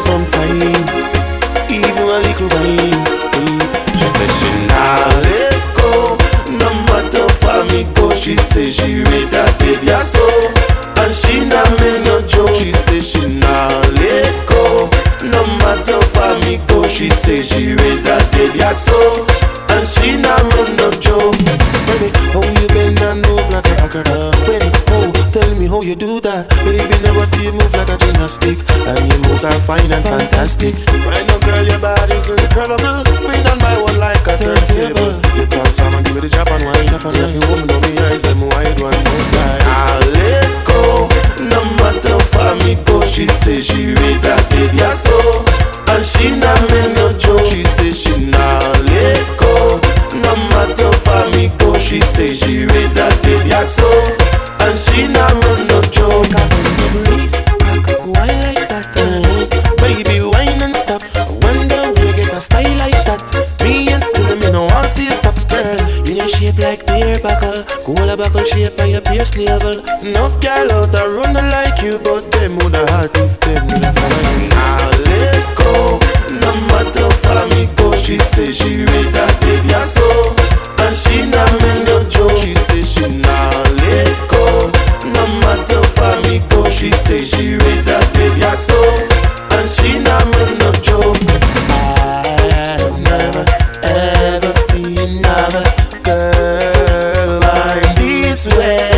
some time, even a little wine. She said she nah let go, no matter for me go. She say she read that baby so, and she nah make no joke. She say she nah let go, no matter for me go. She say she read that baby so, and she nah make no joke. Tell me how you bend and move like a acrobat. When oh, tell me how you do that, baby. Never see you move like a gymnastic, and your moves are fine and fantastic. Right now, girl, your body's incredible. Spin on my one like a turntable. You talk some and give it a drop and wine. If you woman know me eyes, them wide one more time. I let go, no matter for me go. She say she read that baby so, and she not make no joke. She say she not let go, no matter for me go. She say she read that baby so, and she not make no joke. Breeze, wine like that, mm baby, wine and stop. I wonder where you get a style like that. Me and tell me no one see you stop, girl. You your shape like beer buckle, cola buckle shape by your pierce level. Enough gal out there running like you, but them woulda hot if them woulda follow you. Now let go, no matter for me go. She say she read that baby so, and she not make no joke. She say she not let go, no matter for me go. She say she read that baby so, and she not make no joke. I've never ever seen another girl like this way.